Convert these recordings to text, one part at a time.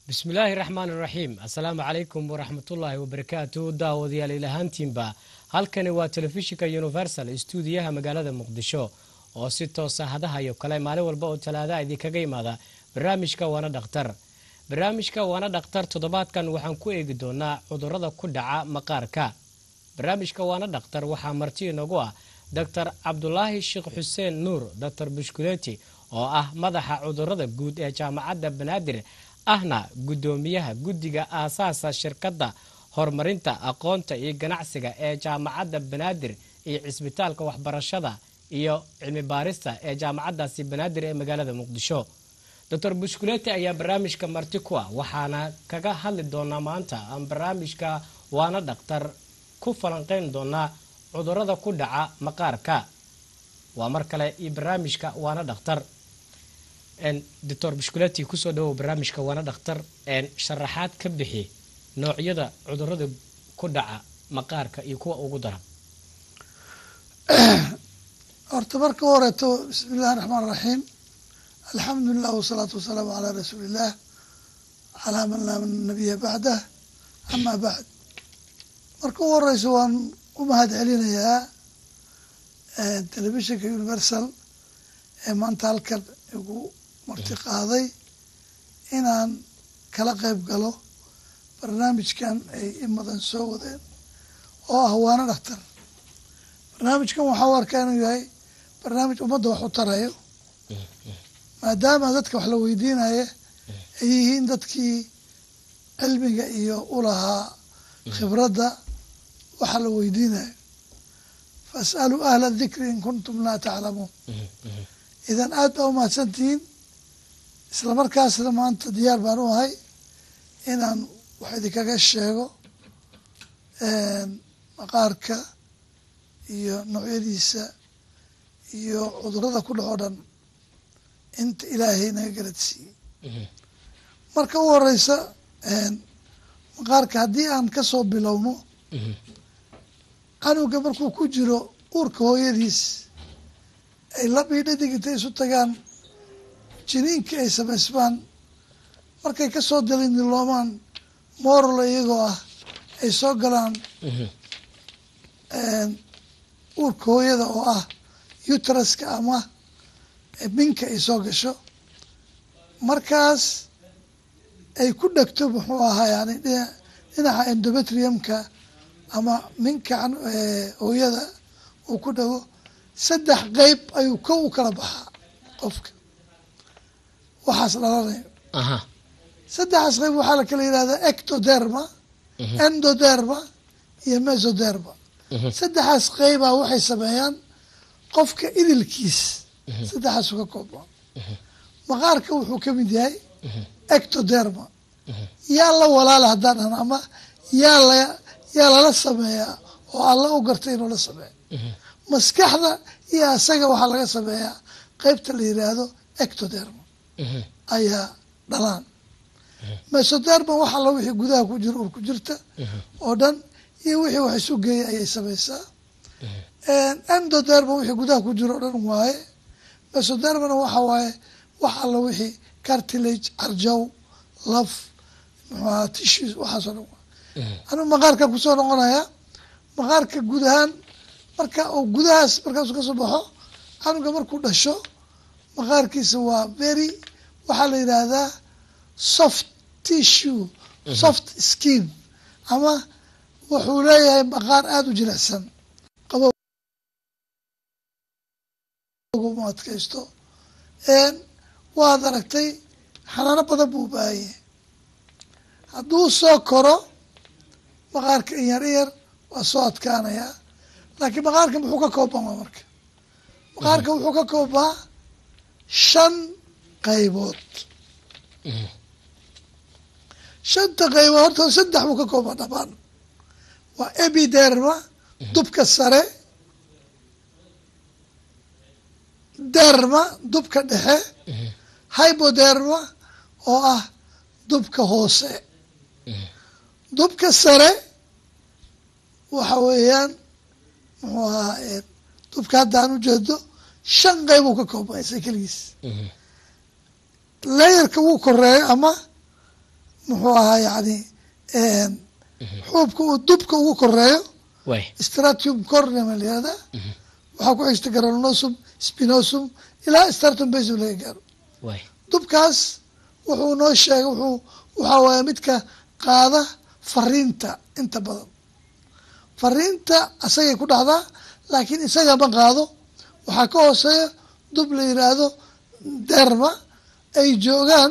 bismillaahi raxmaan iraxiim assalaamu calaykum waraxmatullaahi wabarakaatu daawadayaal ilahaantiinba halkani waa telefishinka universal stuudiyaha magaalada muqdisho oo si toosa hadahayo kale maalin walba oo talaada idinkaga imaada barnaamijka waana dhakhtar barnaamijka waana dhakhtar toddobaadkan waxaan ku eegi doonaa cudurada ku dhaca maqaarka barnaamijka waana dhakhtar waxaa marti inagu ah doctor cabdulaahi sheekh xuseen nuur doctor bushkuleti oo ah madaxa cudurada guud ee jaamacadda banaadir ahna guddoomiyaha guddiga aasaasa shirkadda horumarinta aqoonta iyo ganacsiga ee jaamacadda banaadir iyo cisbitaalka waxbarashada iyo cilmi baarista ee jaamacaddaasi banaadir ee magaalada muqdisho doctor bushkuleti ayaa barnaamijka marti ku ah waxaana kaga hadli doonaa maanta aan barnaamijka waana dhakhtar ku falanqeyn doonaa cudurada ku dhaca maqaarka waa mar kale iyo barnaamijka waana dhakhtar doctor bushkuleti kusoo dhawow barnaamijka waana dhakhtar sharaxaad ka bixi noocyada cudurada ku dhaca maqaarka iyo kuwa ugu daran horta marka horeeto bismi illahi raxmaan raxiim alxamdulilah wasalaatu wasalaamu calaa rasuuliillah calaa man laa nabiya bacdah amaa bacd marka u horeyso waan u mahad celinayaa telefishinka universal ee maanta halkan igu marti qaaday inaan kala qeyb galo barnaamijkan ay imadan soo wadeen oo ah waana dhakhtar barnaamijkan waxaa u arkaa inuu yahay barnaamij ummadda wax u tarayo maadaama dadka wax la weydiinaya ay yihiin dadkii cilmiga iyo ulahaa khibradda waxa la weydiinayo faas'aluu ahla dikri in kuntum laa taclamuun idan aad baa umahadsantihiin isla markaasna maanta diyaar baan u ahay inaan wax idinkaga sheego maqaarka iyo noocyadiisa iyo cudurada ku dhaco dhan inta ilaahay naga garadsiiyey marka u horeysa maqaarka haddii aan kasoo bilowno canuga markuu ku jiro uurka hooyadiis ay labii dhadig intay isu tagaan jiniinka ay samaysmaan markay kasoo dalindiloomaan mooralo iyagoo ah ay soo galaan uurka hooyada oo ah utraska ama minka ay soo gasho markaas ay ku dhegto muxuu ahaa yani dhinaca endometriumka ama minka hooyada uu ku dhago saddex qeyb ayuu kow u kala baxaa qofka waxaas dhalanayo saddexaas qeyb waxaa la kala yihahdaa ectoderma endoderma iyo mesoderma saddexaas qeybaa waxay sameeyaan qofka idilkiis saddexaasu ka koobmaa maqaarka wuxuu ka mid yahay ectoderma yaa la walaala haddaan dhahno ama yaa la yaa lala sameeyaa oo alla u gartay inuu la sameeyo maskaxda iyo asaga waxaa laga sameeyaa qeybta la yiraahdo ectoderma ayaa dhalaan mesoderma wax alla wixii gudaha ku jira ur ku jirta oo dhan iyo wixii wax isu geeyay ayay samaysaa endoderma wixii gudaha ku jira o dhan waaye mesodermana waxa waaye wax alla wixii cartilage carjaw laf muxuaha tissues waxaasoo dhan waay anuu maqaarka kusoo noqonayaa maqaarka guud ahaan marka uu gudahaas markaasuu kasoo baxo canuga markuu dhasho maqaarkiisa waa very waxaa la yidhaahdaa soft tissue soft skin ama wuxuu leeyahay maqaar aada u jilicsan qaboma adkaysto waad aragtay xanaano badan buu ubaahan yahay hadduu soo koro maqaarka in yar in yar waa soo adkaanayaa laakiin maqaarka muxuu ka koobmaa marka maqaarka wuxuu ka koobmaa shan qaybood shanta qaybood horta saddex buu ka koobmaa dhamaan waa ebiderma dubka sare derma dubka dhexe hyboderma oo ah dubka hoose dubka sare waxa weeyaan muxuu ahaa dubka haddaan ujeedo shan qeyb uu ka koobmaysa keligiis layerka wuu koreeyo ama muxuu ahaa yani xuubka uu dubka ugu koreeyo way stratium corneum la yihahdaa waxaa ku xigta granosum spinosum ilaa stratum basum laga gaaro way dubkaas wuxuu noo sheegay wuxuu waxaa waaye midka qaada fariinta inta badan fariinta isagay ku dhacdaa laakiin isaga ma qaado waxaa ka hooseeya dub la yidhaahdo derma ay joogaan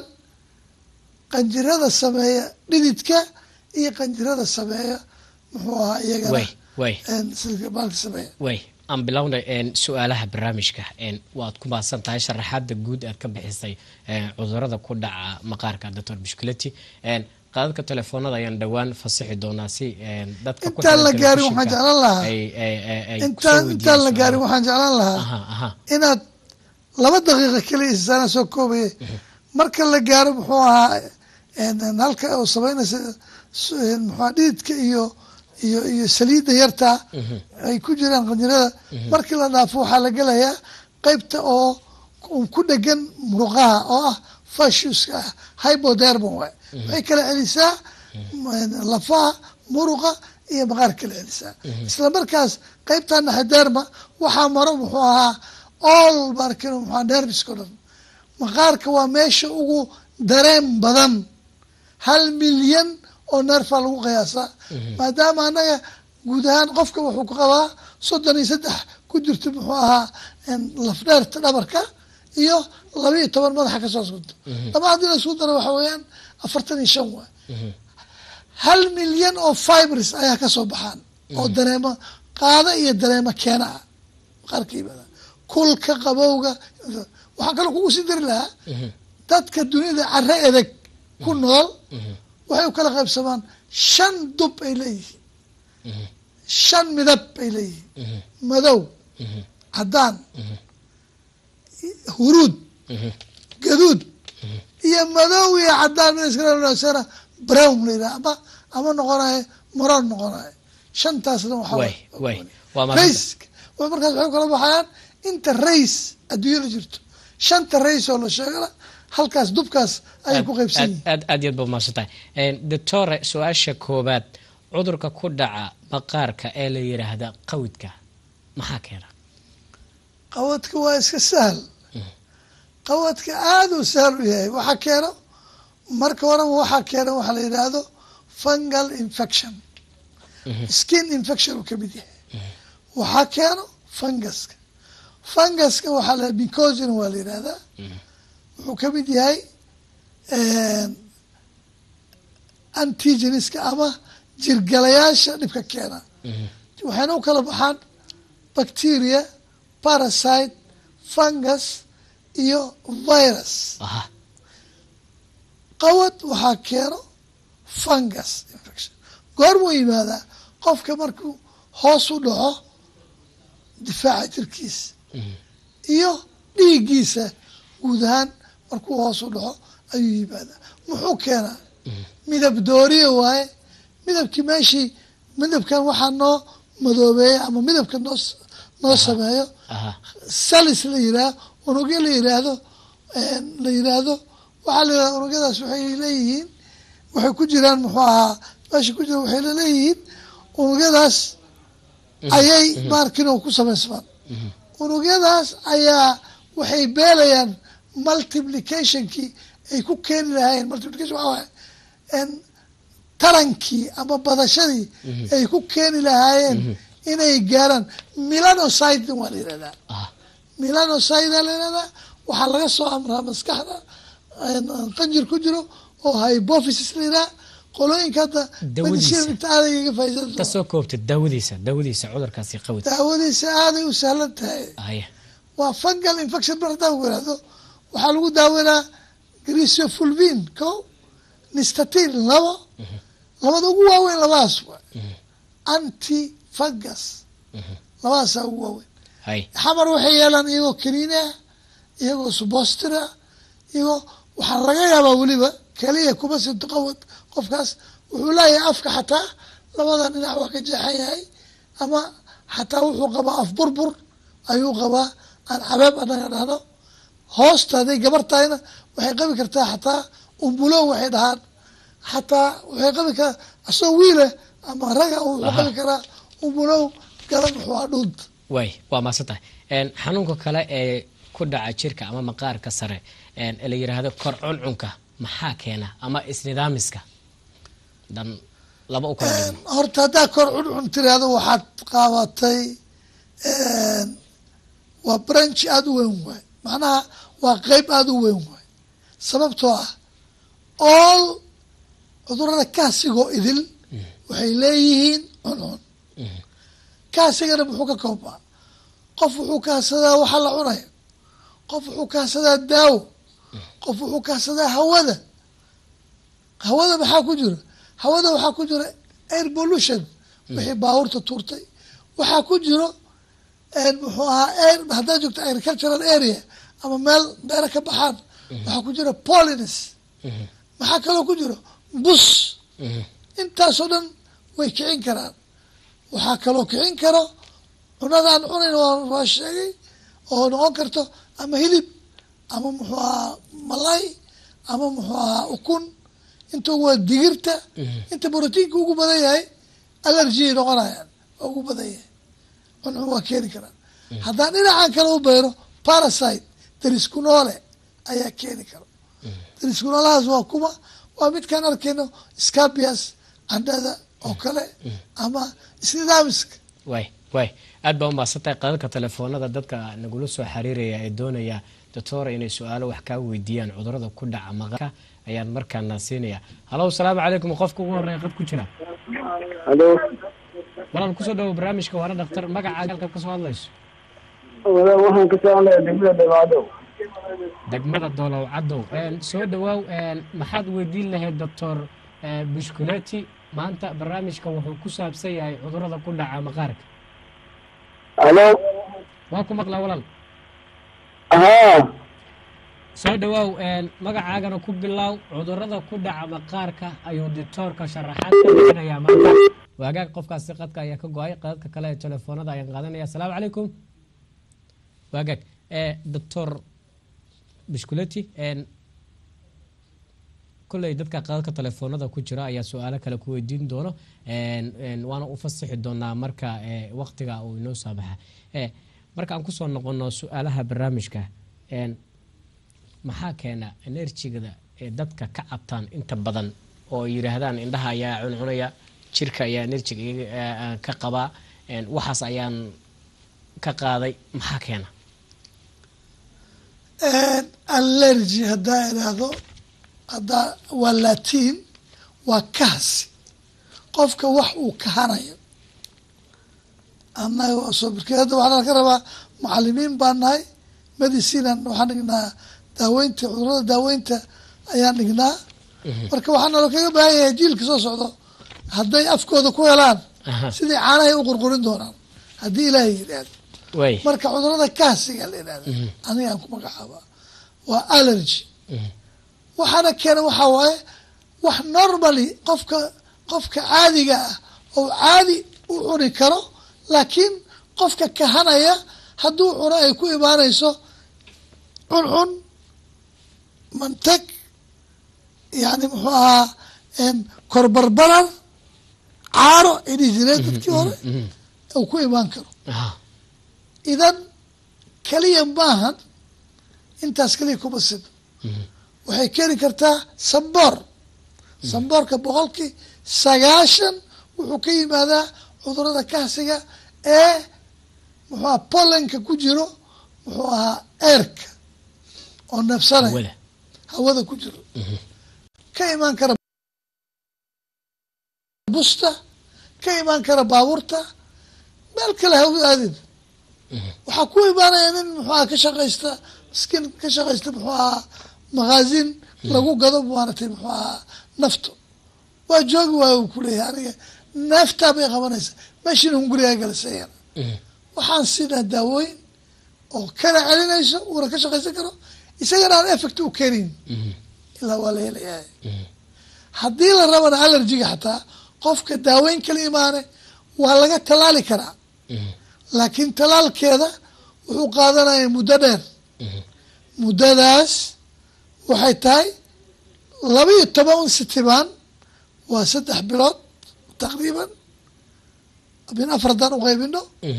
qanjirada sameeya dhididka iyo qanjirada sameeya muxuu ahaa iyagana way way silka baalka sameeya way aan bilownay een, su-aalaha barnaamijka een, waad ku mahadsan tahay sharaxaada guud aad ka bixisay een, cudurada ku dhaca maqaarka doctor bishkileti een, qaadadka telefoonada ayaan dhowaan fasixi doonaa si een, dadka ku intaan la xiran gaarin waxaan telefishinka jeclaan lahaa ay- ay- ay- ay intaan kusoo intaan la weydiiyaan gaarin su'aalaha. waxaan jeclaan lahaa aha aha inaad laba daqiiqa keliya isaana soo koobaya marka la gaaro muxuu ahaa en- en halka oo samaynaysa s- en muxuu ahaa dhididka iyo iyo iyo saliidda yarta ay ku jiraan qanjirada markii la dhaafo waxaa la gelayaa qeybta oo ku- ku dhegan muruqaha oo ah fashuska ah hypodermon waay waxay kala celisaa en, lafaha muruqa iyo maqaar kala celisaa isla markaas qeybta naxaderma waxaa maro muxuu ahaa all markin muxua nerviska o dhan maqaarka waa meesha ugu dareen badan hal milyan oo neerfaa lagu qiyaasaa maadaama annaga guud ahaan qofka wuxuu ku qabaa soddon iyo saddex ku jirto muxuu ahaa lafdheerta dhabarka iyo laba iyo toban madaxa kasoo sugto laba haddii la isku daro waxa weeyaan afartan iyo shan waay hal milyan oo fibres ayaa kasoo baxaan oo dareemo qaada iyo dareemo keena ah maqaarka yimaada kulka qabowga waxaan kaloo kugu sii dari lahaa dadka dunida care edeg ku nool waxay u kala qaybsamaan shan dub ay leeyihiin shan midab ay leeyihiin madow caddaan huruud gaduud iyo madow iyo caddaan mid iskala brown la yidhaha ama ama noqonayo maroon noqonayo shantaasna waxaa way way waa mahadsan rays markaas waxay u kala baxayaan inta rays adduunya la jirto shanta rays oo la sheegana halkaas dubkaas ayay ku qaybsan yihiin aad aad yaad ba mahadsan tahay doctore su-aasha koobaad cudurka ku dhaca maqaarka ee la yidhaahda qawidka maxaa keena qawadka waa iska sahal qawadka aada u sahal u yahay waxaa keeno marka horeba waxaa keena waxaa la yidhaahdo fungal infection skin infection uu kamid yahay waxaa keeno fungaska fungaska waxaa la bicosin waa la yidhahdaa wuxuu kamid yahay antigeniska ama jirgalayaasha dhibka keena waxayna u kala baxaan bacteria parasite fungus iyo virus aha qawad waxaa keeno fungus infection goormuu yimaadaa qofka markuu hoos u dhaco difaaca jirkiisa iyo dhiiggiisa guud ahaan markuu hoos u dhaco ayuu yimaadaa muxuu keenaa midab dooriya waaye midabkii meeshii midabkan waxaa noo madoobeeya ama midabka noo noo sameeyo aha salis la yidhaah unugyo la yidhaahdo la yidhaahdo waxaa la yidhahda unugyadaas waxay leeyihiin waxay ku jiraan muxuu ahaa meesha ku jira waxay leeyihiin unugyadaas ayay maarkino ku samaysmaan unugyadaas ayaa waxay beelayaan multiplicationkii ay ku keeni lahaayeen multiplication waxaa waaye n tarankii ama badashadii ay ku keeni lahaayeen inay gaaraan milanocyten waa la yidhahdaa aha milanocyda la yidhahdaa waxaa laga soo amraa maskaxda qanjir ku jiro oo hypophysis la yidhaha qolooyinka hadda Dawadiisa. medicine inta aaday iga ka faa'iidaysan soo koobta daawadiisa daawadiisa cudurkaasi qawid daawadiisa aaday u sahlan tahay haya waa fungal infection mar haddaan ku ihahdo waxaa lagu daaweynaa grisofulvin ko nistatin labo labada ugu waaweyn labadaas wa anti fungus labadaasaa ugu waaweyn hay xamar waxay yeelaan iyagoo kaniine ah iyagoo subostira iyagoo waxaa laga yaabaa weliba keliya kuma sinto qawad qofkaas wuxuu leeyahay afka xataa labada dhinac waa ka jeexan yahay ama xataa wuxuu qabaa af burbur ayuu qabaa aan cabeeb anaga dhahno hoosta hadday gabar tahayna waxay qabi kartaa xataa umbulo waxay dhahaan xataa waxay qabi karaa asagoo wiile ama raga wuxuu qabi karaa umulow gala muxuu ah dhuunta way waa maasan tahay xanuunka kale ee ku dhaca jirka ama maqaarka sare ee la yiraahdo kor cuncunka maxaa keena ama isnidaamiska dan laba u kala dhigno horta haddaa kor cuncun tiraahdo waxaad qaabatay waa branch aada u weyn waay macnaha waa qeyb aada u weyn waay sababtoo ah all cudurada kaasigoo idil waxay leeyihiin cuncun kaasigana muxuu ka koobmaa qof wuxuu kaadsadaa waxa la cunayo qof wuxuu kaadsadaa daawo qof wuxuu kaadsadaa hawada hawada maxaa ku jira hawada waxaa ku jira air pollution wixii baabuurta tuurtay waxaa ku jiro muxuu ahaa air haddaad joogto agricultural area ama meel beera ka baxaan waxaa ku jira polines maxaa kaloo ku jiro bus intaasoo dhan way kicin karaan waxaa kaloo kicin karo cunadaan cunayn waa sheegay oo noqon karto ama hilib ama muxuu ahaa malay ama muxuu ahaa ukun inta waa digirta inta brotiinka ugu badan yahay allergiay noqonayaan waa ugu badan yahay cuncun waa keeni karaan haddaan dhinacan kale u beero parasite dariskunoole ayaa keeni karo dariskunoolahaas waa kuma waa midkaan arkayno scabias candhada oo kale ama isnidaamiska way way aad baa umaasantahay qadadka telefoonada dadka nagula soo xiriiraya ee doonaya doctora inay su-aalo wax kaa weydiiyaan cudurada ku dhaca maqaarka ayaan markaana siinaya halo asalaamu calaykum qofka ugu horeya qad ku jira halo walaal kusoo dhawo barnaamijka waana dhaktar magacaaga halkaad kasoo hadlayso walaal waxaan ka soo hadlaya degmada dhibaadow degmada doolow cadow soo dhawaaw maxaad weydiin lahayd doctor bushkuleti maanta barnaamijka wuxuu ku saabsan yahay cudurada ku dhaca maqaarka halo waa ku maqlaa walaal haa soo dhawaaw magacaagana ku bilaaw cudurada ku dhaca maqaarka ayuu dictoorka sharaxaad ka bixinayaa maanta waagaag qofkaasi qadka ayaa ka go-ay qadadka kale ee telefoonada ayaan qaadanaya asalaamu calaykum waagaag doctor bishkuleti kolley dadka qadadka telefoonada ku jira ayaa su-aalo kale ku weydiin doono waana u fasixi doonaa marka waqtiga uu inoo saabaxa marka aan kusoo noqono su-aalaha barnaamijka maxaa keena enerjigada ee dadka ka cabtaan inta badan oo yidhaahdaan indhaha ayaa cuncunaya jirka ayaa enerjiga ka qabaa waxaas ayaan ka qaaday maxaa keena allergy haddaa idhaahdo haddaa waa latiin waa kahsi qofka wax uu kahanayo annaga soobirkeed hadda waxaa laga rabaa macalimiin baan nahay medicinan waxaan dhignaa daaweynta cudurada daaweynta ayaan dhignaa marka waxaa nalo kaga baahan yahay jiilka soo socdo hadday afkooda ku helaan sidii caanahay u qurqurin doonaan haddii ilaahay yidhaahdo way marka cudurada kaasiga la yidhahda anigaan ku magacaaba waa allergy waxaana keena waxaa waaye wax normally qofka qofka caadiga ah oo caadi u cuni karo laakiin qofka kahanaya hadduu cuno ay ku imaanayso cuncun mantag yani muxuu ahaa korbarbarar caaro ay dhihi jireen dadkii hore uu ku imaan karo idan keliya maahan intaas keliya kuma sino waxay keeni kartaa samboor samboorka boqolkii sagaashan wuxuu ka yimaadaa cudurada kahsiga ee muxuu aha pollenka ku jiro muxuu ahaa eerka oo neefsanaya wada hawada ku jiro ka imaan kara busta ka imaan kara baabuurta meel kale ha u aadin waxaa ku imaanaya nin muxuu aha ka shaqaysta miskiin ka shaqaysta muxuu ahaa makaazin lagu gado maaragtay muxuu ahaa nafto waa joogi waayo uu kuleeyahay aniga neeftaa bay qabanaysa meeshiina hungurigaa galisayana waxaan siinaa daawooyin oo kana celinayso uuna ka shaqaysan karo isagana aan effect u keenin ilaa waa la helayaa haddii la rabana allergiga xataa qofka daaweyn kala imaane waa laga tallaali karaa laakiin tallaalkeeda wuxuu qaadanaya muddo dheer muddadaas waxay tahay laba iyo toban sitibaan waa saddex bilood taqriiban min afar haddaan uqaybino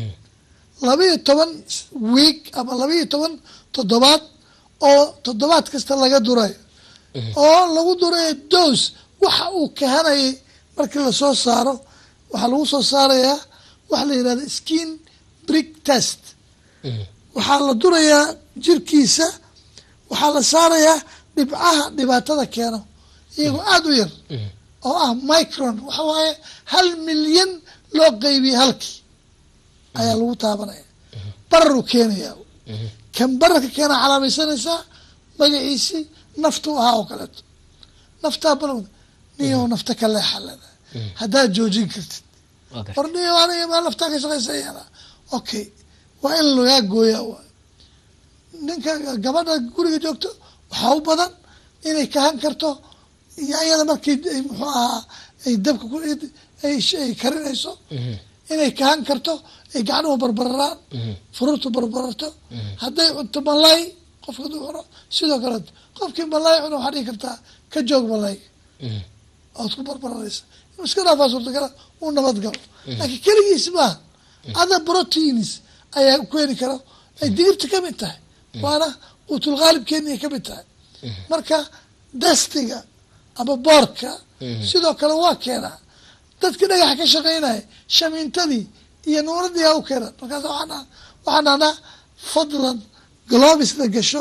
labaiyo toban week ama labaiyo toban toddobaad oo toddobaad kasta laga durayo oo lagu durayo dos waxa uu kahanayay markii lasoo saaro waxaa lagu soo saarayaa waxa la yidhahda skin brick test waxaa la durayaa jirkiisa waxaa la saarayaa dhibcaha dhibaatada keeno iyagoo aada u yar oo ah micron waxa waaye hal milyan loo qeybiyey halkii ayaa lagu taabanaya bararuu keenayaa kan bararka keena calaamaysanaysaa magaciisii naftu ahaa oo kaleeto naftaa bal niyo nafta ka leexalada haddaad joojin kartid war niyo aniga maa naftaa ka shaqaysayana okay waa in lagaa gooyaa waay ninka gabadha guriga joogto waxaa u badan inay kahan karto yaanyada markii ay muxuu ahaa ay dabka ku ay karinayso inay kahan karto ay gacnuhu barbararaan fururtu barbararto hadday cunto malay qofka haduu cuno sidoo kaleeto qofkii malay cuno waxaa dhihi kartaa ka joog malayga ood ku barbararaysa inuu iska dhaafaa suurtagala uu nabad galo laakiin keligiis maaha other proteins ayaa keeni kara ay digirta ka mid tahay waana quutulqaalibkeeniay ka mid tahay marka dastiga ama boorka sidoo kale waa keenaa dadkii dhagaxa ka shaqaynaya shamiintadii iyo nuuradii aa u keenan markaas waxaan waxaan dhahnaa fadlan globisna gasho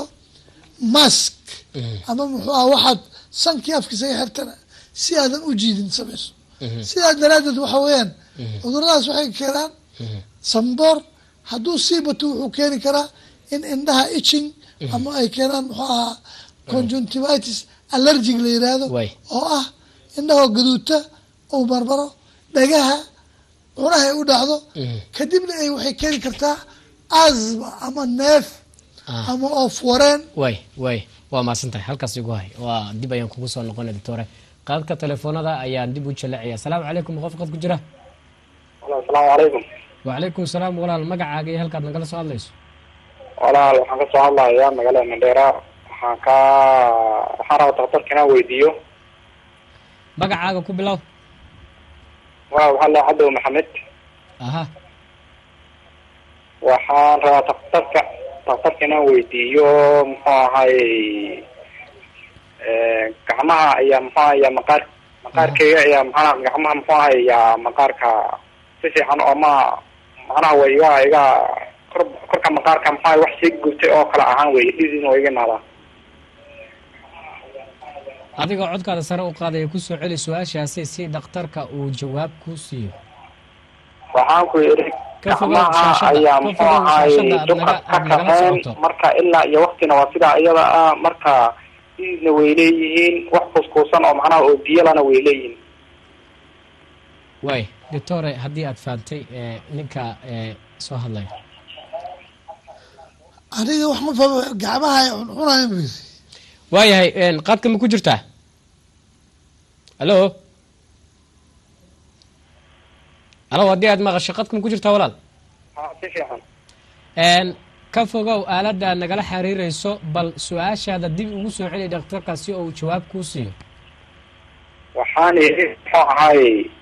mask ama muxuu ah waxaad sankii afkiisa ga xirtana si aadan u jiidin samayso sidaa daraaddeed waxa weeyaan cuduradaas waxay keenaan samboor hadduu sii bato wuxuu keeni karaa in indhaha itching ama ay keenaan muxuu ahaa conjunctivitis allergic la yiraahdo oo ah indhahoo gaduuta uu barbaro dhagaha cunaha ay u dhacdo kadibna ay waxay keeni kartaa asma ama neef ama oof wareen way way waa mahadsantahay halkaas igu hay waa dib ayaan kugu soo noqona doctore qaadka telefoonada ayaan dib u jallacaya asalaamu calaykum qof qad ku jira asalaamu calaykum wacalaykum salaam walaal magacaaga iyo halkaad nagala soo hadlayso walaal waxaan kasoo hadlayaa magaalada mandheera waxaan ka waxaan rabaa daktarka inaan weydiiyo magacaaga ku bilow wa waxaa la cadow maxamed aha waxaan rabaa daktarka daktarka inaan weydiiyo muxuu ahay gacmaha ayaa muxuu ahay maqaar maqaarkeyga ayaa maxaa gacmaha muxuu ahay yaa maqaarka si fiican oo ma macnaha way iga iga kor korka maqaarka muxuu ahay wax sii gubtay oo kale ahaan wey dhisin waa iga imaadaa adigoo codkaada sare u qaadaya kusoo celi su-aashaasi si dhakhtarka uu jawaab ku siiyo waxaan ku yidhi Ka fogow gacmaha shaashada, ayaa ka muxuu fogow ahay shaashada aad dubka naga- ka aad nagala kaxeen socoto. marka ilaa iyo waktina waa sidaa iyada ah marka dhiisna way leeyihiin wax kuskuusan oo macnaha oo biyalana way leeyihiin way doctore haddii aad fahamtay ee, ninka ee, soo hadlaya aniga wax ma fahmo gacmaha ay cuncunayan bu yiri waayahay een, qaadka ma ku jirtaa alo alo haddii aad maqasho qadka ma ku jirtaa walaal ha si fiican een, ka fogow aaladda nagala xiriirayso bal su-aashaada dib ugu soo celi dhakhtarka si uu jawaab kuu siiyo waxaan yidhi muxuu ahay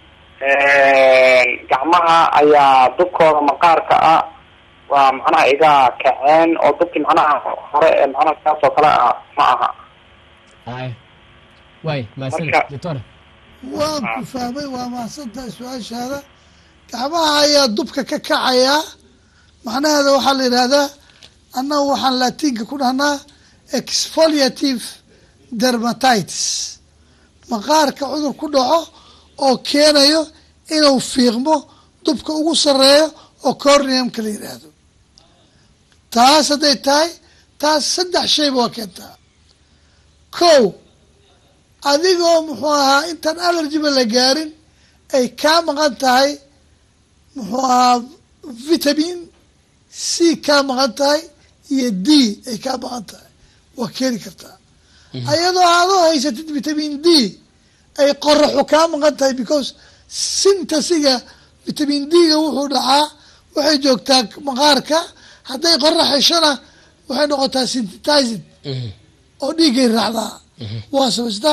gacmaha ayaa dubkooda maqaarka ah waa macnaha iga kaceen oo dubkii macnaha hore ee macnaha saas oo kale ah ma aha ay waay mahadsanid Marka- doctore waan ku fahmay waa mahadsantahay su-aashaada gacmaha ayaa dubka ka kacayaa macnaheeda waxaa la yidhaahdaa annagu waxaan laatiinka ku dhahnaa exfoliative dermatitis maqaarka cudur ku dhaco oo keenayo inuu fiiqmo dubka ugu sareeyo oo corneumka la yidhaahdo taas hadday tahay taas saddex shayba waa keentaa kow adigoo muxuu ahaa intaan allergiba la gaarin ay kaa maqan tahay muxuu ahaa vitamin c kaa maqan tahay iyo d ay kaa maqan tahay waa keeni kartaa ayadoo aadoo haysatid vitamin d ay qoraxu kaa maqan tahay because sintasiga vitamin d-ga wuxuu dhacaa waxay joogtaa maqaarka hadday qorax heshona waxay noqotaa syntetized oo dhiiggay raacdaa waa samaystaa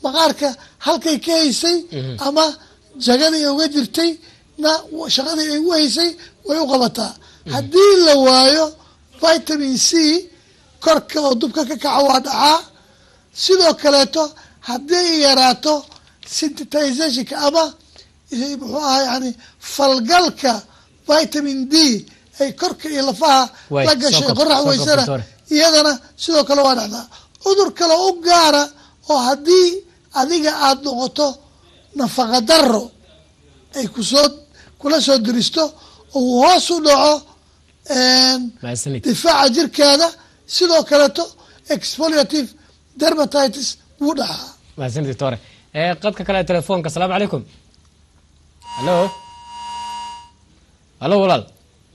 maqaarka halkay ka haysay ama jagadii uga jirtay na shaqadii ay u haysay way u qabataa haddii la waayo vitamin c korka oo dubka ka kaca waa dhacaa sidoo kaleeto haddii ay yaraato synthetizationka ama muxuu ahaa yani falgalka vitamin d ay korka iyo lafaha Way, la soo gashay kab- qorax soo weysana kabtore. iyadana sidoo kale waa dhacdaa cudur kale u gaara oo haddii adiga aada noqoto nafaqa daro ay kusoo kula soo diristo oo uu hoos u dhaco mahadsanid difaaca jirkaada sidoo kaleeto exfoliative dermatitis wuu dhacaa mahadsanid doctore ee qadka kale ee telefoonka asalaamu calaykum hallo hallo walaal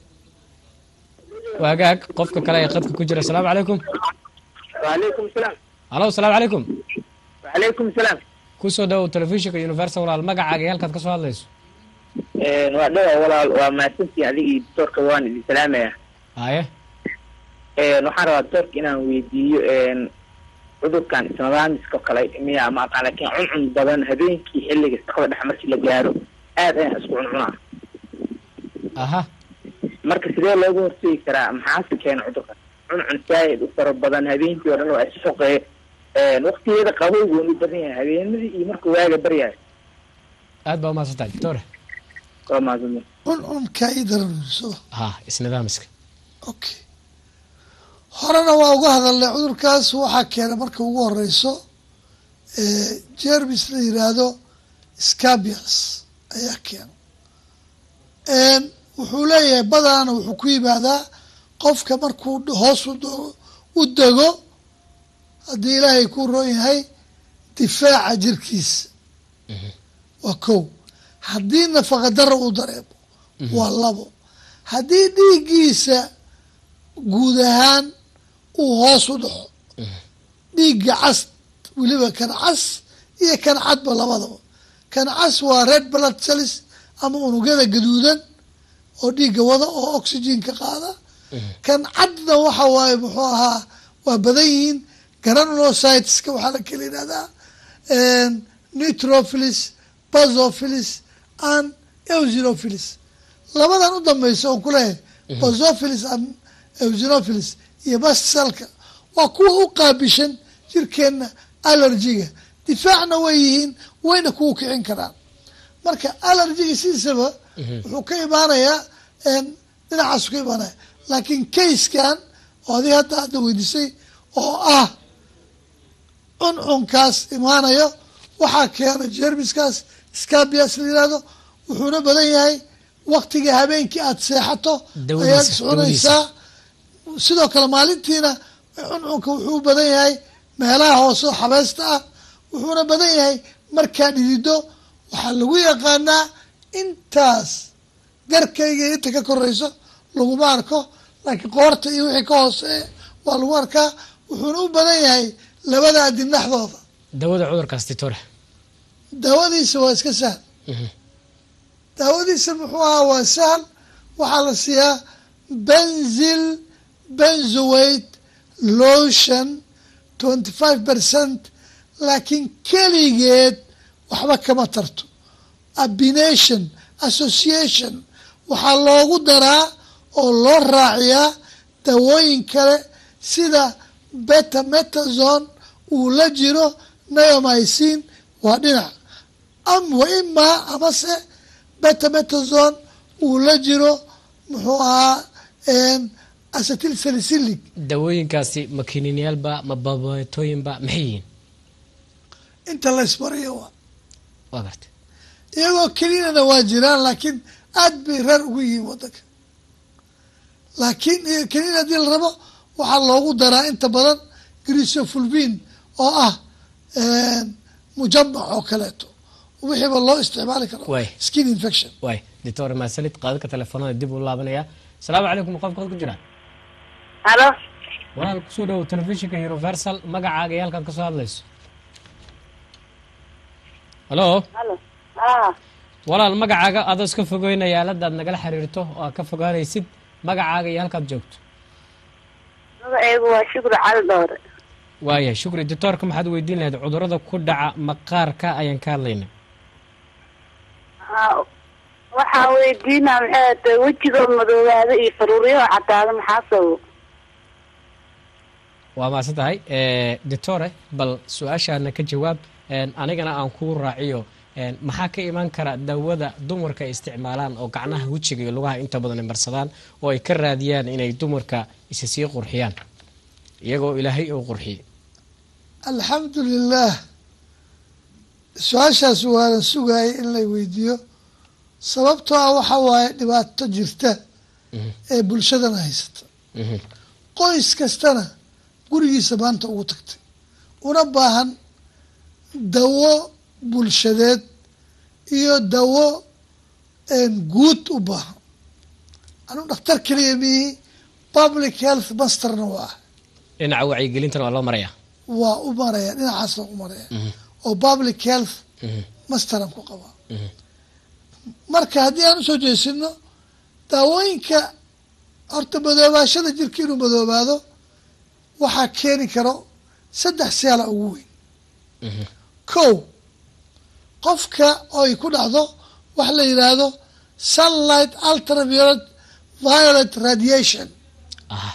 waagaag qofka kale ee qadka ku jira asalaamu calaykum وعليكم السلام hallo asalaamu calaykum وعليكم السلام kusoo dhawow telefishinka universal walaal magacaaga iyo halkaad ka soo hadlayso een waa dhawa walaal waa mahadsantii adiga iyo doctorka waan idin salaamaya haye een waxaan rabaa doctorka inaan weydiiyo een cudurkan isnadaamiska oo kale miya ma aqaan laakiin cuncun badan habeenkii xilliga shaqada dhexe markii la gaaro aad ayaan isku cuncunaa aha marka sidee looga hortegi karaa maxaase keena cudurkan cuncun zaaid u fara badan habeenkii oo dhan waa isfoqee een waqtigeeda qabowgu u badan yahay habeenadii iyo markuu waaga baryahay aad baa umahadsan tahay doctore waa mahadsanid cuncunka ii daranirsado ha isnidaamiska okay horena waa uga hadalnay cudurkaas waxaa keena marka ugu horeyso jermis la yiraahdo scabius ayaa keena wuxuu leeyahay badana wuxuu ku yimaadaa qofka markuu hoos u do- u dego haddii ilaahay ku roon yahay difaaca jirkiisa waa kow haddii nafaqa daro uu dareemo waa labo haddii dhiiggiisa guud ahaan uu hoos u dhaco dhiigga cas weliba kan cas iyo kan cadba labadaba kan cas waa red blood cells ama unugyada gaduudan oo dhiigga wada oo oxygenka qaada kan cadna waxa waaye muxuu ahaa waa badan yihiin granulocyteska waxaa la kala yidhahdaa neutrophils basophilis and eosinophilis labadan u dambeysa oon ku leeyahay basophilis and eosinophilis iyo bassalka waa kuwa u qaabishan jirkeenna allergiga difaacna way yihiin wayna kuwa kicin karaan marka allergiga sidiisaba wuxuu ka imaanayaa dhinacaasu ka imaanaya laakiin kayskan oo adiga hadda hadda weydiisay oo ah cuncunkaas imaanayo waxaa keena jermiskaas scabias la yihahdo wuxuuna badan yahay waktiga habeenkii aada seexato Dawadiisa, ayaad iscunaysaa sidoo kale maalintiina cuncunka wuxuu u badan yahay meelaha hoose oo xabeesta ah wuxuuna badan yahay markaa dhidido waxaa lagu yaqaanaa intaas garkayga iyo inta ka koreyso laguma arko laakiin qoorta iyo wixii ka hooseeya waa lagu arkaa wuxuuna u badan yahay labada adin dhexdooda dawada cudurkaas doctore daawadiisa waa iska sahal daawadiisa muxuu ahaa waa sahal waxaa la siiyaa benzil benzoate lotion twenty five percent laakiin keligeed waxba kama tarto abination association waxaa loogu daraa oo loo raaciyaa dawooyin kale sida betametazone uu la jiro neomycin waa dhinac am wa imaa amase betametazone uu la jiro muxuu ahaa acetyl salicylic dawooyinkaasi ma kiniiniyaalba ma babatooyinba maxay yihiin inta la isbariyo waa waa gartay iyagoo kelinana waa jiraan laakiin aad bay reer ugu yihiin wadanka laakiin kelin haddii la rabo waxaa loogu daraa inta badan grisofulvin oo ah mujamac oo kaleeto wixiiba loo isticmaali karo Waay. skin infection waay doctore maasanid qaadadka telefoonada dib u laabanaya asalaamu calaykum qofka ku jira halo walaal kusoo dhawow telefishinka universal magacaaga iyo halkaad ka soo hadlayso halo halo ah walaal magacaaga adoo iska fogeynaya aaladaad nagala xiriirto oo aad ka fogaanaysid magacaaga iyo halkaad joogto magacaygu waa shukri cali dhoore waayahay shukri doctoorka maxaad weydiin lahayd cudurada ku dhaca maqaarka ayaan ka hadlayna Ha, waxaa weydiinaa maxay tahay wejiga madoobaada iyo faruuryaha cadaada maxaa sababo waa maasan tahay doctore bal su-aashaana ka jawaab een, anigana aan kuu raaciyo een, maxaa ka iman kara dawada dumarka ay isticmaalaan oo gacnaha wejiga iyo lugaha inta badan ay marsadaan oo ay ka raadiyaan inay dumarka isi sii qurxiyaan iyagoo ilaahay uu qurxiyey alxamdu lilah su-aashaas waanan sugaayay in la weydiiyo sababtoo ah waxa waaye dhibaato jirta ee bulshadana haysata Mhm. qoys kastana gurigiisa maanta ugu tagtay una baahan dawo bulshadeed iyo dawo een, guud u baahan anuu dhakhtar keliya mihi public health masterna waa ah dhinaca wacyigelintana waa loo marayaa waa u maraya dhinacaas waa u maraya oo public health Mhm. masteran ku qabaa Mhm. marka haddii aan usoo jeesino daawooyinka horta madoobaashada jirka inuu madoobaado waxaa keeni karo saddex siyaala ugu weyn Mhm. kow qofka oy ku dhacdo wax la yidhaahdo sunlight ultraviolet violet radiation ah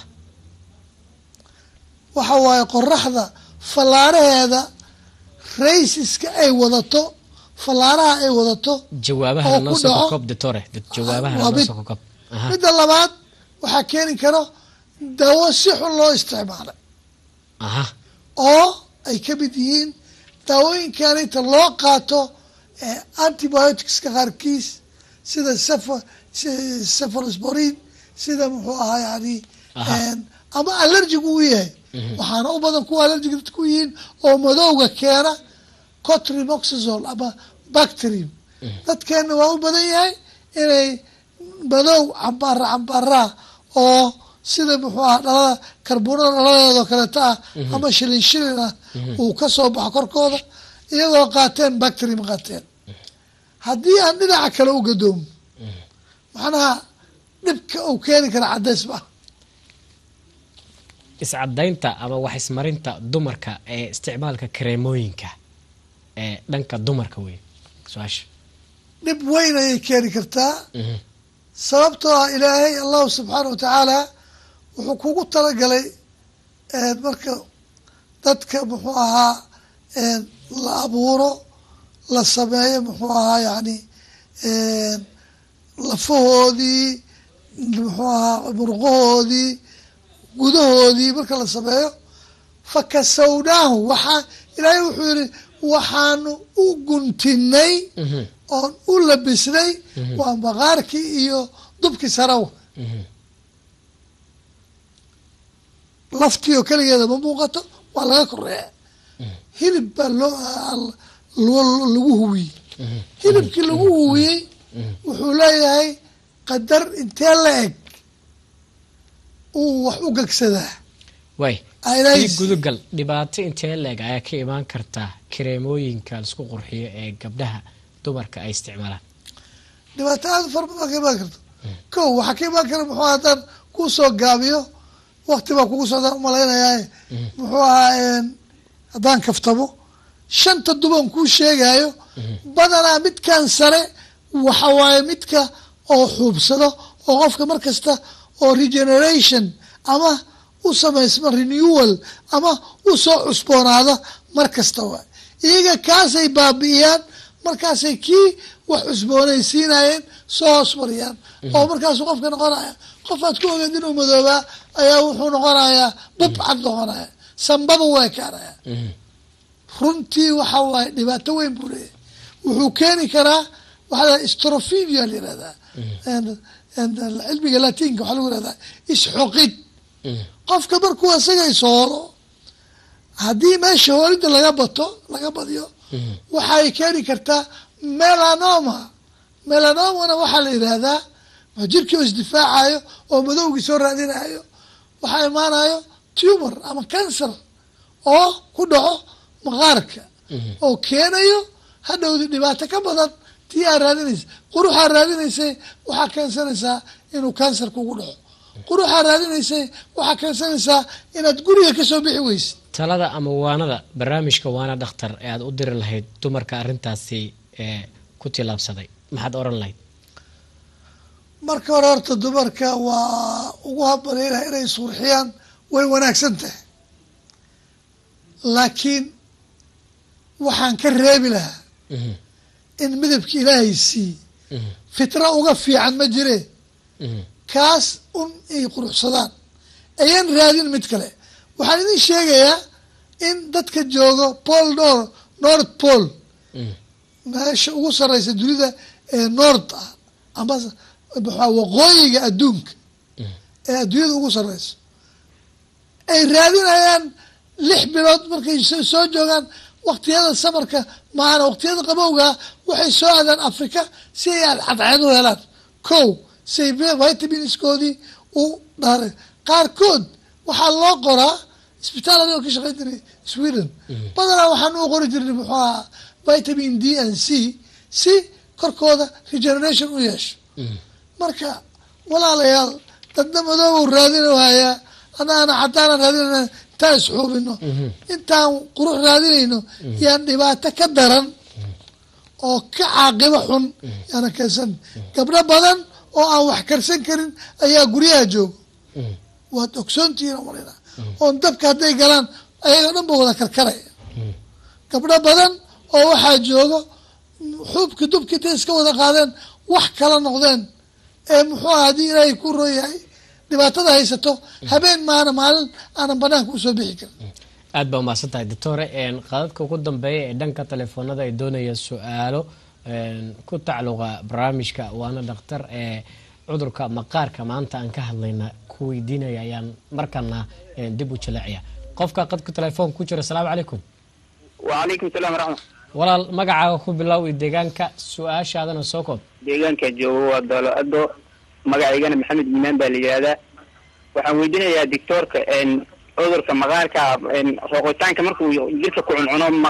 waxa waaye qoraxda fallaaraheeda raysiska ay wadato fallaaraha ay wadato jawaabaha oo noo ku soo dhaco- kokob doctore jawaabaha waa noo mid. soo kokob aha midda labaad waxaa keeni karo dawo si xun loo isticmaalay aha oo ay ka mid yihiin daawooyinkan inta loo qaato eh, antibioticska qaarkiis sida cepha- si- cephalosporin sida muxuu ahaa yani Aha. een, ama allergigu u yahay waxaana u badan kuwa allergic dadku yihiin oo madowga keena cotrimoxazole ama bacterium dadkeena waa u badan yahay inay madow cambaara cambaaraa oo sida muxuu ahaa dhalada karbunada dhaladeedoo kaleeto ah ama shilin shilin ah uu ka soo baxo korkooda iyagoo qaateen bacterium qaateen haddii aan dhinaca kale u gadoomo macnaha dhibka uu keeni kara cadays ma ah iscadaynta ama wax ismarinta dumarka ee isticmaalka kareemooyinka ee dhanka dumarka wey su-aasha dhib weyn ayay keeni kartaa Mhm. sababtoo ah ilaahay allahu subxaana wa tacaala wuxuu kugu talagalay een, marka dadka muxuu ahaa een, la abuuro la sameeyo muxuu ahaa yani een, lafahoodii muxuu ahaa murqahoodii gudahoodii marka la sameeyo fakasawnaahu waxaa ilaahay wuxuu yihi waxaanu u guntinay Mhm. oon u labisnay waa maqaarkii iyo dubkii sarawa Mhm. laftii oo keligeeda ma muuqato waa laga koreeya hilib baa loo al- loo- lagu huwiyey hilibkii lagu huwiyey wuxuu leeyahay qadar intee la eg uu wax u gegsadaa way Aylays. ii gudugal dhibaato intee leeg ayaa ka imaan kartaa kareemooyinka laisku qurxiyo ee gabdhaha dumarka ay isticmaalaan dhibaato aada u fara badan ka imaan karto ko waxaa ka imaan kara muxuu haddaan kuu soo gaabiyo wakti baa kugu socdaan umalaynayaa muxuu ahaa een, haddaan kaftamo shanta duban kuu sheegayo badanaa midkan sare waxa waaye midka oo xuubsado oo qofka mar kasta oo regeneration ama u samaysma renewal ama u soo cusboonaada mar kasta waay iyaga kaasay baabi'iyaan markaasay kii wax cusboonaysiinayeen soo hoos mariyaan oo markaasuu qofka noqonaya qof aad ku ogeed inuu madoobaa ayaa wuxuu noqonayaa bubcad noqonaya sambaba waa ekaanaya runtii waxa waaye dhibaato weyn buu leeyahay wuxuu keeni karaa waxaa la strophinia la yihahdaa And- and cilmiga latinka waxaa lagu yihahdaa isxoqid qofka markuu isaga ishooro haddii meesha hooridda laga bato laga badiyo waxay keeni kartaa melanoma melanomana waxaa la yidhaahdaa waa jirkii oo isdifaacayo oo madowgii soo raadinayo waxaa imaanayo tumor ama cancer oo ku dhaco maqaarka oo keenayo hadhowdi dhibaato ka badan tii aa raadinaysa quruxaa raadinaysay waxaa keensanaysaa inuu cancer kugu dhaco quruxaa raadinaysay waxaa keensanaysaa inaad guriga kasoo bixi weysid talada ama waanada barnaamijka waana dhakhtar ee aad u diri lahayd dumarka arrintaasi ee ku tilaabsaday maxaad oran lahayd marka hore horta dumarka waa ugu habaleynaha inay surxiyaan way wanaagsan tahay laakiin waxaan ka reebi lahaa Mhm, in midabki ilaahay sii mhm, fitra uga fiican ma jire mhm, kaas un ay quruxsadaan ayaan raadin mid kale waxaan idin sheegayaa in dadka joogo pol nor north pole mhm, meesha ugu sareysa dunida ee north ah ama maxaa waqooyiga adduunka ee adduunyada ugu sareyso ay raadinayaan lix bilood markay so- soo joogaan waqtiyada samarka maana waqtiyada qabowga waxay soo aadaan africa si ay cadceed u helaan kow si ay vitaminskoodii u dhaare qaarkood waxaa loo qoraa isbitaal anigoo ka shaqayn jiray sweden badanaa waxaan u qori jirnay muxuu ahaa vitamin d and c si korkooda regeneration u yeesho mhm. marka walaalayaal dadna madoobow raadinhayaa anaana caddaana raadinayna intaan isxuubino intaan qurux raadinayno yaan dhibaato ka daran oo ka caaqibo xun yaana keensan gabdho badan oo aan wax karsan karin ayaa guryaha jooga Mhm. waad ogsoontihiin oo malina oon dabka hadday galaan ayaga dhan ba wada karkaraya gabdho badan oo waxaa joogo xuubki dubki intay iska wada qaadeen wax kala noqdeen ee muxuu aha haddii ilaahay ku rooyahay dhibaatada haysato habeen maana maalin aanan banaanka usoo bixi karin aad baa umahadsan tahay doctore een, qadadka ugu dambeeya ee dhanka telefoonada ay doonayaan su-aalo een, ku tacluqa barnaamijka waana dhakhtar ee cudurka maqaarka maanta aan ka hadlayna ku weydiinaya ayaan markana een, dib u jaleecaya qofka qadka telefoonka ku jira asalaamu calaykum wacalaykum salaam waraxmat walaal magacaaga ku bilow iyo deegaanka su-aashaadana soo koob deegaanka joogo waa doolo ado magacaygana maxamed iimaan baa la yihahdaa waxaan weydiinayaa doctoorka n cudurka maqaarka n rooqitaanka markuu jirka ku cuncuno ma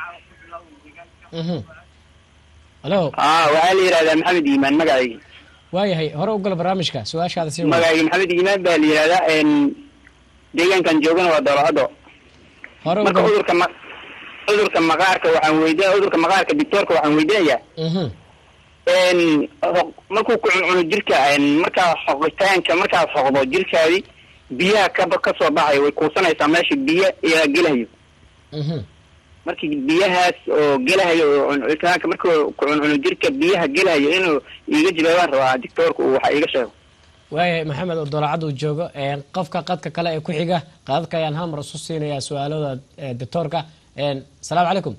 Mhm. halo ah waxaa la yihahdaa maxamed iimaan magacayga waayahay hore u gala barnaamijka su-aashaada sii wada magacayga maxamed iimaan baa la yihahdaa n deegaankan joogana waa doolo ado hore u marka gala cudurka ma cudurka maqaarka waxaan weydiin cudurka maqaarka doctoorka waxaan weydiinayaa Mhm. n ho- markuu ku cuncuno jirka n markaa xoqitaanka markaad xoqdo jirkaadi biyaha kaba kasoo baxayo way kuusanaysaa meesha biyo ayaa gelahayo Mhm. markii biyahaas oo gelahayo oo cuncunitaanka markuu ku cuncuno jirka biyaha gelahayo inuu iiga jawaabaan rabaa doctoorka uu waxa iiga sheego waayahay maxamed oo doolacad uu joogo een, qofka qadka kale ee ku xiga qadadka ayaan hal mar isu siinayaa su-aalada ee, doctoorka een, asalaamu calaykum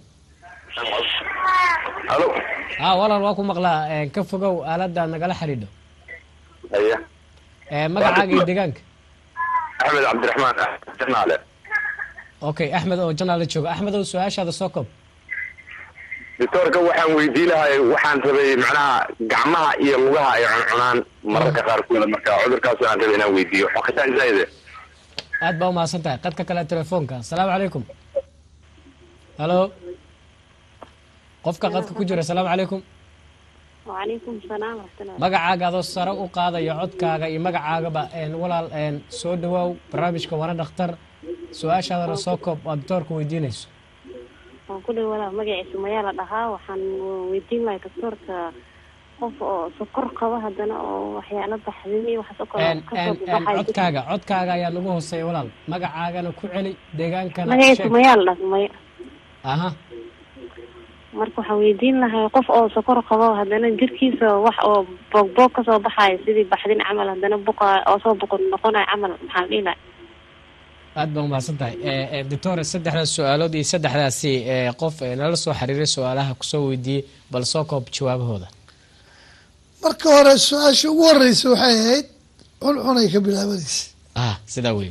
halo ah walaal waa ku maqlaa een, ka fogow aalada nagala xidhiidho haya Ee, magacaaga iyo deegaanka axmed cabdiraxmaan janaale okay axmed oo janaala jooga axmed oo su-aashaada soo koob doctoorka waxaan weydiin lahay waxaan rabay macnaha gacmaha iyo lugaha ay cuncunaan mararka qaarkooda marka cudurkaas aan rabay inaan weydiiyo xoqitaan zaide aad baa umahadsan tahay qadka kale telefoonka asalaamu calaykum halo qofka qadka ku jira asalaamu calaykum wacalaykum salaam waraxmatullahi magacaaga adoo sare u qaadaya codkaaga iyo magacaagaba een, walaal een, soo dhawaaw barnaamijka wana dhakhtar su-aashaadana soo koob aad doctoorka weydiinayso waan ku dhawa walaa magaciisa mayaa la dhahaa waxaan weydiin lahay doctoorka qof oo sokor qaba haddana oo waxyaalo baxdin iyo waxaas oo kale Een, kasoo een, een, baxay codkaaga codkaaga ayaa nagu hooseeya walaal magacaagana ku celi deegaankana magaciisa sheeg mayaa la dhahaa maya aha marka waxaan weydiin lahay qof oo sokor qabo haddana jirkiisa wax oo boogboog kasoo baxayo sidii baxdin camal haddana buqa oo soo boqon noqonayo camal maxaa la dhihi lahay aad baa umahadsan tahay doctor saddexdaas su-aalood iyo saddexdaasi ee, qof ee, nala soo xiriiray su-aalaha kusoo weydiiyey bal soo koob jawaabahooda marka hore su-aasha ugu horeysa waxay ahayd cuncunay ka bilaabanaysa ah sidaa weeye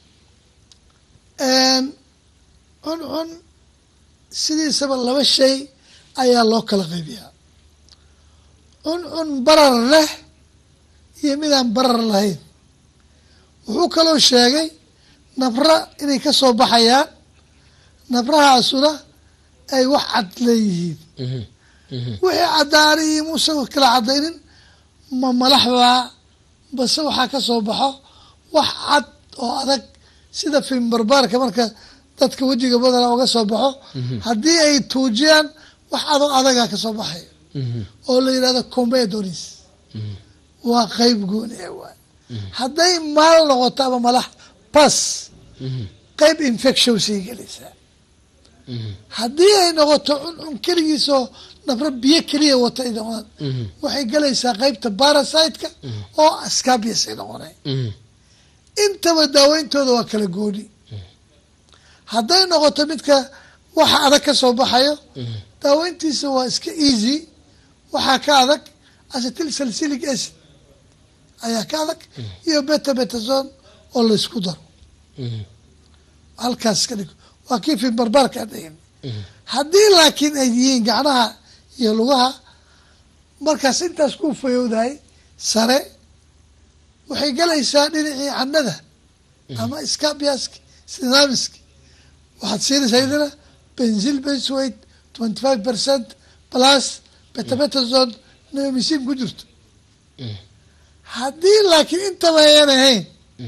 cuncun sidiisaba laba shay ayaa loo kala qaybiyaa cuncun barar leh iyo midaan barar lahayn wuxuu kaloo sheegay nabra inay ka soo baxayaan nabrahaasuna ay wax cad leeyihiin Mhm, mhm, wixii caddaanay iyo muuse kala caddaynin ma malaxbaa base waxaa ka soo baxo wax cad oo adag sida fimbarbaarka marka dadka wejiga badana uga soo baxo haddii ay tuujiyaan wax adoo adagaa ka soo baxayo oo la yidhahdo comedonis waa qeyb gooni ah waay hadday maal noqoto ama malax bas qeyb infection sii gelaysaa haddii ay noqoto cuncun keligiisoo nabro biyo keliya wata ay noqdaan waxay gelaysaa qeybta barasiteka oo ascabius ay noqonay intaba daaweyntooda waa kala gooni hadday noqoto midka waxa adag ka soo baxayo daaweyntiisa waa iska easy waxaa ka adag acetyl salsilic acid ayaa ka adag iyo beta betazon oo laysku daro halkaas ka dhig waa kii fimbarbaarka adhayn haddii laakiin ay yihiin gacnaha iyo lugaha markaas intaas ku fayowdahay sare waxay galaysaa dhinacii canada ama scabiaski sinamiski waxaad siinaysaa idina benzil bensweight twenty five percent plus betabetazon neomicin ku jirto haddii laakiin intaba ayan ahayn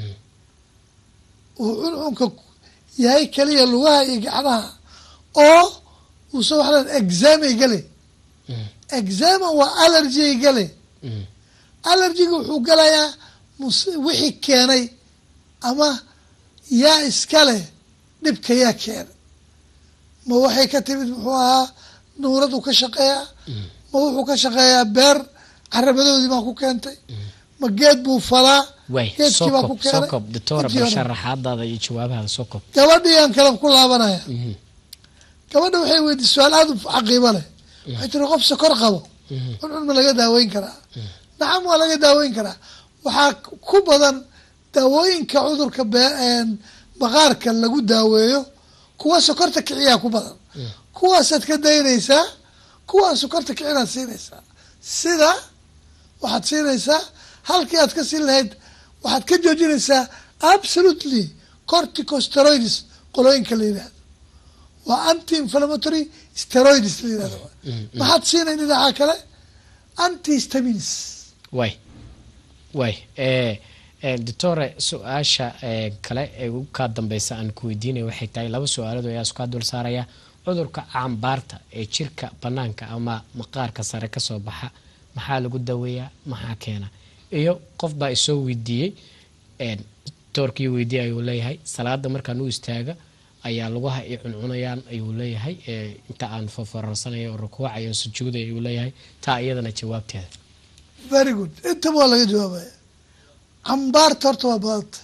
uu cuncunka yahay keliya lugaha iyo gacnaha oo uusa waxlan examay gale exama waa allergy gale allergiga wuxuu galayaa wixii keenay ama yaa iska leh dhibka yaa keenay ma waxay ka timid muxuu ahaa nuuradu ka shaqeeyaa ma wuxuu ka shaqeeyaa beer carabadoodii baa ku keentay ma geed buu falaa way geedkii baa ku sokob keenay sokob doctora Intii bal hore. sharaxaadaada iyo jawaabahaada sokob gabadhii aan kale ku laabanaya gabadha waxay weydiisay su-aal aada u caqiibo leh waxay tiri qof sokor qabo cuncun ma laga daaweyn karaa nacam waa laga daaweyn karaa waxaa ku badan daawooyinka cudurka be- een, maqaarka lagu daaweeyo kuwa sokorta kiciyaa ku badan kuwaasaad ka daynaysaa kuwaan sokorta kicinaad siinaysaa sida waxaad siinaysaa halkii aad ka siin lahayd waxaad ka joojinaysaa absolutely corticosteroids qolooyinka la yidhahdo waa anti inflammatory steroids la yidhahdo maxaad siinay dhinaca kale antihistamines way way ee ee doctore su-aasha ee kale ee ugu kaa dambeysa aan ku weydiinaya waxay tahay laba su-aalood ayaa iskaa dul saaraya cudurka cambaarta ee jirka banaanka ama maqaarka sare kasoo baxa maxaa lagu daweeyaa maxaa keena iyo qof baa isoo weydiiyey een, doctorkii weydiiyey ayuu leeyahay salaada markaan u istaaga ayaa lugaha i cuncunayaan ayuu leeyahay ee, inta aan foforarsanaya oo rukuucaya oo sujuudaya ayuu leeyahay taa iyadana jawaabteeda very good intaba waa laga jawaabaya cambaarta horta waa badanta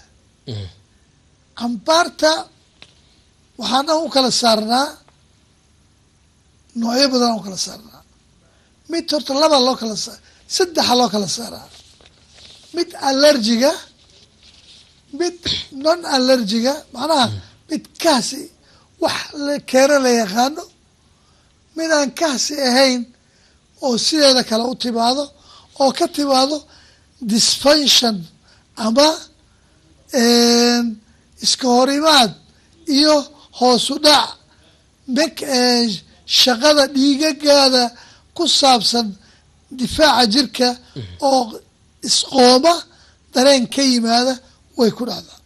cambaarta waxaan dhan u kala saarnaa noocyo badan u kala saarnaa mid horta laba loo kala sa saddexa loo kala saaraa mid allergiga mid non allergiga macnaha mid kaasi wax la keeno la yaqaano mid aan kaasi ahayn oo sideeda kale u timaado oo ka timaado dysfunction ama iska horimaad iyo hoosu dhac mek shaqada dhiigagaada ku saabsan difaaca jirka oo isqooma dareen ka yimaada way ku dhacdaa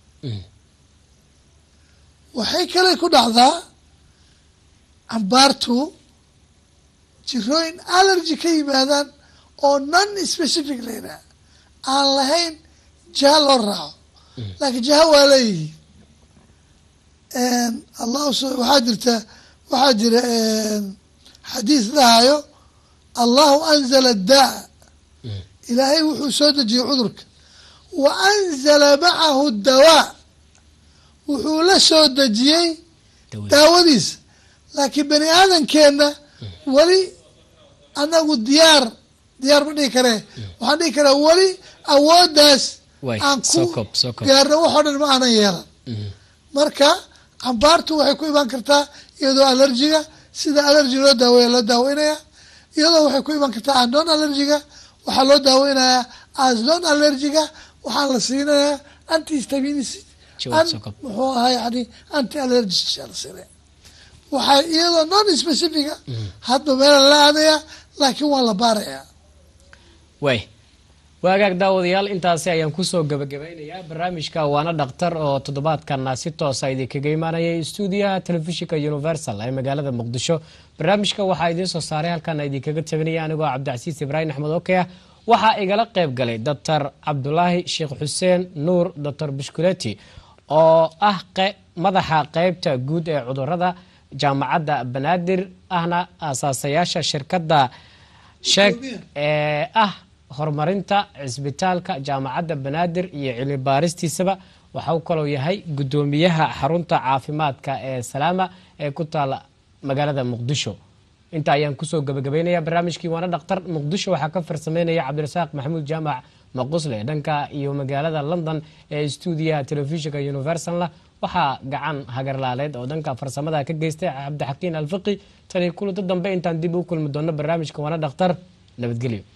waxay kale ku dhacdaa cambaartu jirooyin allergy ka yimaadaan oo non specific la yidhaha aan lahayn jaha loo raaco laakiin jaha waa leeyihiin allah waxaa jirta waxaa jira xadiis dhahayo allahu anzala daa ilaahay wuxuu soo dejiyey cudurka wa anzala macahu dawaa wuxuu la soo dejiyey daawadiisa laakiin bani aadamkeenna weli anagu diyaar diyaar ma dhihi karee waxaan dhihi karaa weli awooddaas aan ku gaarno waxoo dhan ma aanan yeelan marka cambaartu waxay ku imaan kartaa iyadoo allergiga sida allergy loo daaweeya loo daaweynaya iyadoo waxay ku imaan kartaa aan non allergiga waxaa loo daaweynayaa as non allergiga waxaa la siinayaa antihistamines muxuu ahaa yani anti allergy la siinaya waxaa iyadoo non specifica hadba meela la aadaya laakiin waa la baarayaa way waagaag daawadayaal intaasi ayaan kusoo gabagabeynayaa barnaamijka waana dhaktar oo toddobaadkana si toosa idinkaga imaanayay stuudiyaha telefishinka universal ee magaalada muqdisho barnaamijka waxaa idiin soo saaray halkaana idinkaga tabinaya anigoo cabdicasiis ibraahim axmed oke ah waxaa igala qayb galay doctor cabdulaahi sheekh xuseen nuur doctor bushkuleti oo ah madaxa qeybta guud ee cudurada jaamacadda banaadir ahna aasaasayaasha shirkadda sheeg ee ah horumarinta cisbitaalka jaamacadda banaadir iyo cilmi baaristiisaba waxa uu kaloo yahay guddoomiyaha xarunta caafimaadka ee salaama ee ku taala magaalada muqdisho inta ayaan kusoo gabagabeynaya barnaamijkii waana dhaktar muqdisho waxaa ka farsameynaya cabdirasaaq maxamuud jaamac maqusle dhanka iyo magaalada london ee stuudiyaha telefishinka universalna waxaa gacan hagarlaaleed oo dhanka farsamada ka geystay cabdixakiin alfiqi tani kulada dambe intaan dib u kulmi doono barnaamijka waana dhaktar nabadgelyo